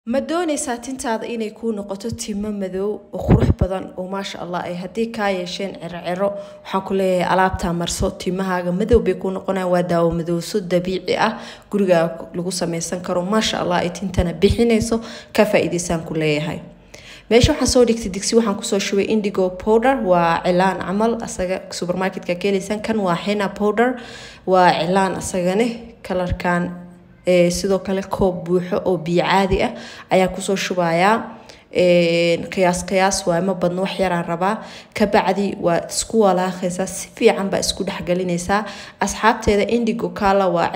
ma doonaysaa tintaada inay kuu noqoto timo madow oo qurux badan oo maasha allah ay haddii kaa yeesheen cirociro waxaan ku leeyahay alaabtaa marso timahaaga madow bay kuu noqonayaan waa daawo madowso dabiici ah gurigaa lagu sameysan karo maasha allah ay tintana bixinayso ka faa-iideysaan ku leeyahay meesha waxaan soo dhigtay digsi waxaan kusoo shubay indigo powder waa cilaan camal asaga supermarketka ka helaysaan kan waa hena powder waa cilaan asagane kalarkan sidoo kale koob buuxo oo biyo caadi ah ayaa kusoo shubayaa qiyaas qiyaas waa ma badno wax yaraan rabaa kabacdi waa isku walaaqaysaa si fiican baa isku dhexgelinaysaa asxaabteeda indigo kala waa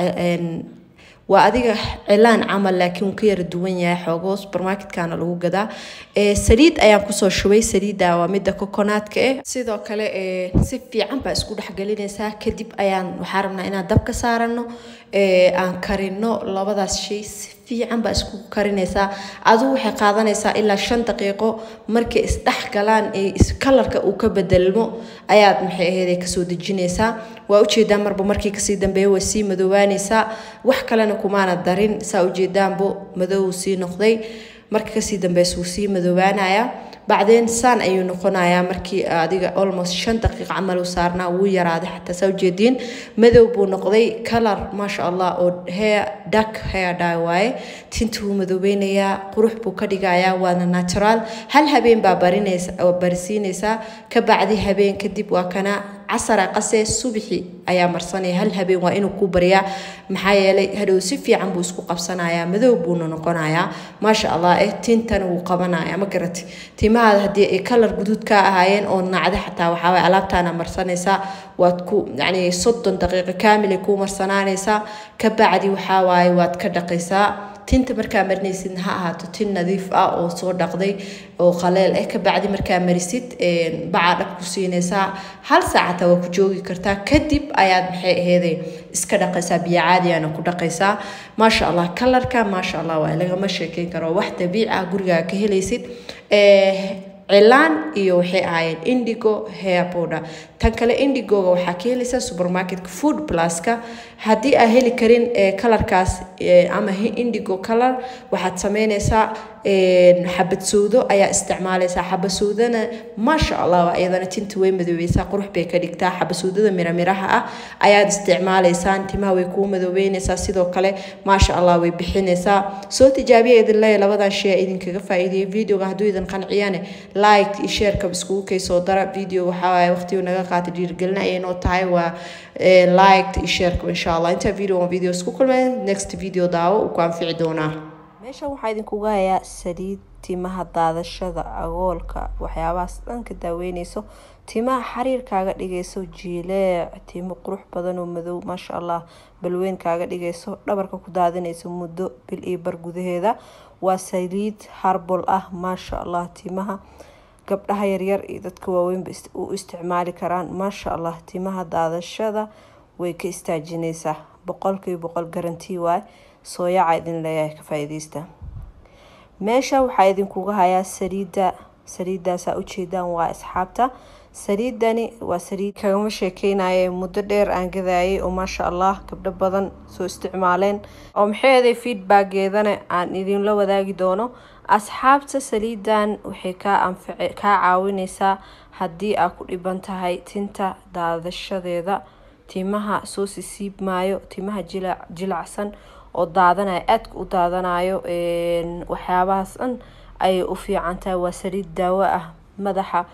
waa adiga cilaan camal laakiin wuu ka yara duwan yahay xoogo supermarketkana lagu gadaa saliid ayaan kusoo shubay saliidda waa midda coconatka eh sidoo kale si fiican baa isku dhexgelinaysaa kadib ayaan waxaa rabnaa inaan dabka saarano aan karino labadaas shay si fiican baa isku karinaysaa adigu waxay qaadanaysaa ilaa shan daqiiqo markay isdhex galaan kalarka uu ka bedelmo ayaad maxay aheyd kasoo dejinaysaa waa ujeedaan marba markii kasii dambeeya way sii madoowaanaysaa wax kalena kumaana darin saa ujeedaanbo madow sii noqday marka kasii dambeysa wuu sii madoowaanayaa bacdeen saan ayuu noqonayaa markii adiga almost shan daqiiq camal u saarnaa wuu yaraaday xataa saa ujeediin madow buu noqday color maasha allah oo hair dark hair dye waaye tinta wuu madoobeynayaa qurux buu ka dhigayaa waana natural hal habeen baa barinaysa barisiinaysaa ka bacdi habeen kadib waa kana casara qase subixi ayaa marsanaya hal habeen waa inuu ku baryaa maxaa yeelay hadhow si fiican buu isku qabsanayaa madow buuna noqonayaa maasha allah eh tintana wuu qabanaya ma garati timahaada haddii ay kalar guduud ka ahaayeen oo nacda xataa waxaawaye alaabtaana marsanaysaa waad ku yacni soddon daqiiqo kaamilay kuu marsanaanaysaa ka bacdi waxawaaye waad ka dhaqaysaa tinta markaa marinaysid ha ahaato tin nadiif ah oo soo dhaqday oo qaleel eh kabacdi markaa marisid bacaa dhab ku siinaysaa hal saacata waa ku joogi kartaa kadib ayaad maxay aheeday iska dhaqaysaa biyo caadiyaana ku dhaqaysaa maasha allah kalarka maasha allah waa lagama sheekeyn karo wax dabiici ah gurigaa ka helaysid cilaan iyo waxay ahaayeen indigo hair powder tan kale indigoga waxaa ka helaysaa supermarketka food pluska haddii aa heli karin kalarkaas ama indigo color waxaad sameynaysaa xabad sowdo ayaa isticmaalaysaa xabad sowdana maasha allah iyadana tinta way madoobeysaa qurux bay ka dhigtaa xabad sowdada miramiraha ah ayaad isticmaalaysaan timaha way kuu madoobeynaysaa sidoo kale maasha allah way bixinaysaa soo tijaabiya idin leeya labadan shay idinkaga faa'iideeyay videoga hadduu idin qanciyane like iyo shareka iskugu kaysoo dara video waxaa waqtigu naga qaata dhiirigelin ayay noo tahay waa like iyo shareka insha allah inta video on video isku kulmeen next video daawo uu ku anfici doonaa meeshan waxaa idinkuga hayaa saliid timaha daadashada agoolka waxyaabahaas dhan ka daaweyneyso timaha xariir kaaga dhigayso jiileec timo qurux badan oo madow maasha allah balweyn kaaga dhigayso dhabarka ku daadinayso muddo bil iyo bar gudaheeda waa saliid harbol ah maasha allah timaha gabdhaha yaryar iyo dadka waaweynba u isticmaali karaan maasha allah timaha daadashada way ka istaajinaysaa boqolkiiba boqol garantii waay sooyaca idin leeyahay ka faa-iideysta meesha waxaa idinkuga hayaa saliidda saliidaasaa ujeedaan waa asxaabta saliidani waa saliid kagama sheekeynaye muddo dheer aan gadaayay oo maasha allah gabdho badan soo isticmaaleen oo maxeeday feedbackeedana aan idinla wadaagi doono asxaabta saliidan waxay kaa anface kaa caawineysaa haddii aa ku dhiban tahay tinta daadashadeeda timaha soo sisiib maayo timaha jila jilacsan oo daadanayo aadka u daadanayo waxyaabahaas dhan ayay u fiican tahay waa saliid daawo ah madaxa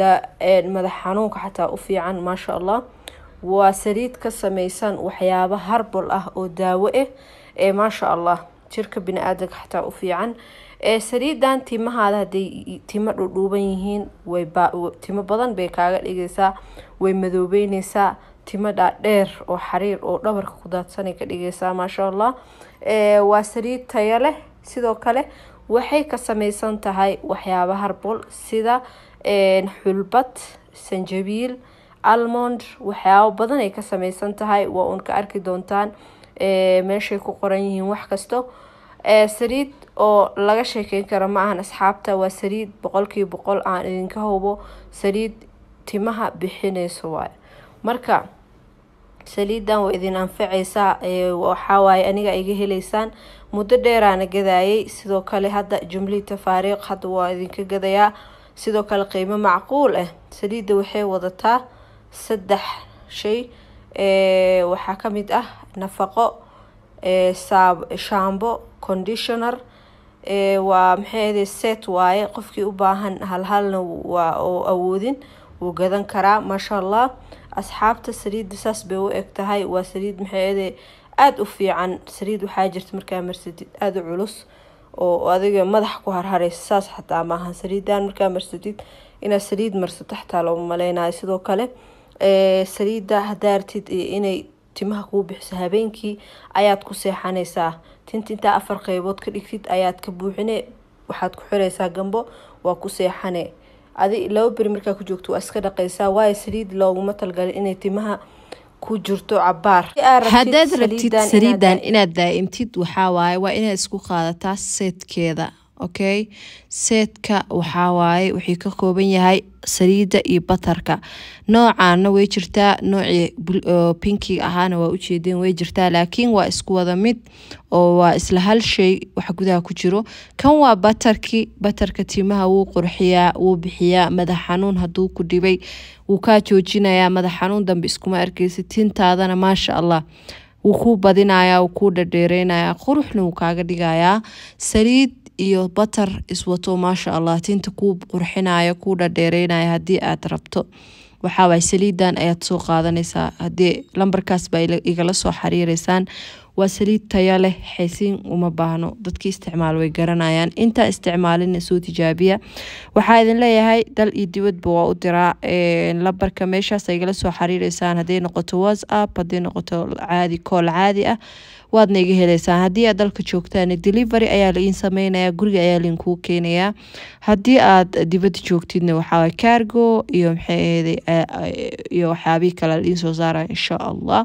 madax xanuunka xataa u fiican maasha allah waa saliid ka sameysan waxyaabo harbol ah oo daawo ah ee maasha allah jirka bini-aadanka xataa u fiican saliidan timahaada hadday timo dhudhuuban yihiin way timo badan bay kaaga dhigaysaa way madoobeyneysaa timo dhaadheer oo xariir oo dhabarka ku daadsanay ka dhigaysaa maasha allah waa saliid taya leh sidoo kale waxay ka sameysan tahay waxyaaba harbol sida xulbad sanjabiil almond waxyaabo badan ay ka sameysan tahay waa uun ka arki doontaan meeshay ku qoran yihiin wax kasto saliid oo laga sheekeyn karo ma ahan asxaabta waa saliid boqolkiiba boqol aan idinka hubo saliid timaha bixineyso waay marka saliidan waa idin anfacaysaa waxawaaye aniga iga heleysaan muddo dheeraana gadaayay sidoo kale hadda jumlii tafaariiq hadda waa idinka gadayaa sidoo kale qiimo macquul ah saliidda waxay wadataa saddex shay waxaa kamid ah nafaqo shambo conditioner waa maxay set waaye qofkii u baahan halhalna waa oo awoodin wuu gadan karaa maasha allah asxaabta saliidda saas bay u eg tahay waa saliid maxay aada u fiican saliid waxaa jirta markaa marsadid aada u culus oo adiga madax ku harhareysa saas xataa maahan saliidan markaa marsatid inaad saliid marsato xataa looma maleynayo sidoo kale saliida hadaartid inay timaha kuu bixiso habeenkii ayaad ku seexanaysaa tinta intaa afar qeybood ka dhigtid ayaad ka buuxine waxaad ku xireysaa gambo waa ku seexane adi laba beri markaa ku joogto waa iska dhaqaysaa waayo saliid looguma talgalin inay timaha ku jirto cabaar haddaad rabtid saliidan inaad daa'imtid waxaa waaye waa inaad isku qaadataa seedkeeda okay seedka waxaa waaye wuxuu ka kooban yahay saliidda iyo batarka noocaana way jirtaa noocii pinkiga ahaana waa ujeedeen way jirtaa laakiin waa isku wada mid oo waa isla hal shay wax gudaha ku jiro kan waa batarki batarka timaha wuu qurxiyaa wuu bixiyaa madax xanuun hadduu ku dhibay wuu kaa joojinayaa madax xanuun dambe iskuma arkeysa tintaadana maasha allah wuu kuu badinayaa wuu kuu dhadheereynayaa quruxna wuu kaaga dhigayaa saliid iyo batar iswato maasha allah tinta kuu qurxinayo kuu dhadheereynaya haddii aad rabto waxaawaay saliidan ayaad soo qaadanaysaa haddii lambarkaas baa igala soo xiriireysaan waa saliid taya leh xaysiin uma baahno dadkii isticmaal way garanayaan intaa isticmaalina soo tijaabiya waxaa idin leeyahay dal iyo dibadba waa u diraa lambarka meeshaas igala soo xiriireysaan hadday noqoto whatsapp hadday noqoto caadi kool caadi ah waadna iga heleysaan haddii aad dalka joogtaan delivery ayaa laiin sameynaya guriga ayaa lainkuu keenayaa haddii aad dibadda joogtidna waxaa cargo iyo maxay iyo waxyaabihii kale laiin soo saaraya insha allah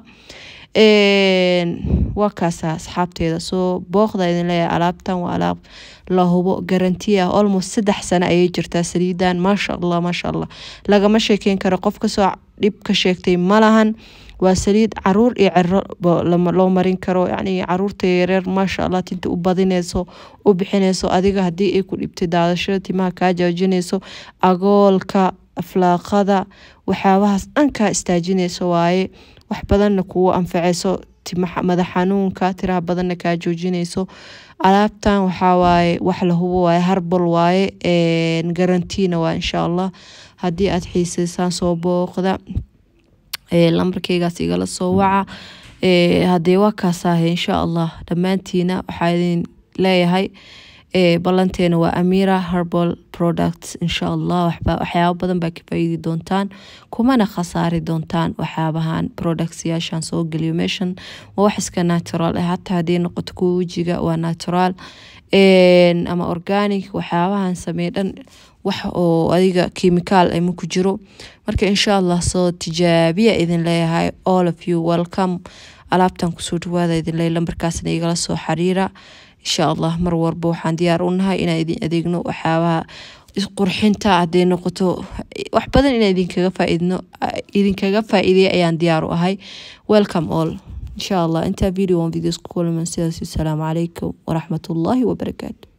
waa kaasa asxaabteeda soo booqda idin leeyahay alaabtan waa alaab la hubo garanti ah almost saddex sano ayay jirtaa saliidan maasha allah maasha allah lagama sheekeyn karo qof kasoo dhib ka sheegtay malahan waa saliid caruur iyo cero loo marin karo yacni caruurta yareer maasha allah tinta u badineyso u bixineyso adiga haddii ay ku dhibtay daadashada timaha kaa joojineyso agoolka aflaaqada waxyaabahaas dhan kaa istaajineyso waaye wax badanna kugu anfaceyso madax xanuunka tiraha badanna kaa joojineyso alaabtan waxaa waaye wax la hubo waaye harbal waaye garantiina waa insha allah haddii aad xiiseysaan soo booqda lambarkeygaas igala soo waca haddee waa kaasaahe insha allah dhammaantiina waxaa idin leeyahay ballanteena waa amira herbal products insha allah waxyaabo badan baa ka faa'iidi doontaan kumana khasaari doontaan waxyaabahan products yaashaan soo geliyo meeshan waa wax iska natural ah hataa haddii noqoto kuwa wejiga waa natural ama organic waxyaabahan samey dhan wax oo adiga chemical ama ku jiro marka insha allah soo tijaabiya idin leeyahay all of you welcome alaabtan kusoo dhawaada idin leeyahay lambarkaasna igala soo xiriira insha allah mar walba waxaan diyaar u nahay inaan idin adeegno waxyaabaha qurxinta hadday noqoto wax badan inaan idinkaga faaidno idinkaga faa'iideya ayaan diyaar u ahay welcome all insha allah intaa video on videos ku kulman sidaas asalaamu calaykum waraxmatullaahi wabarakaatu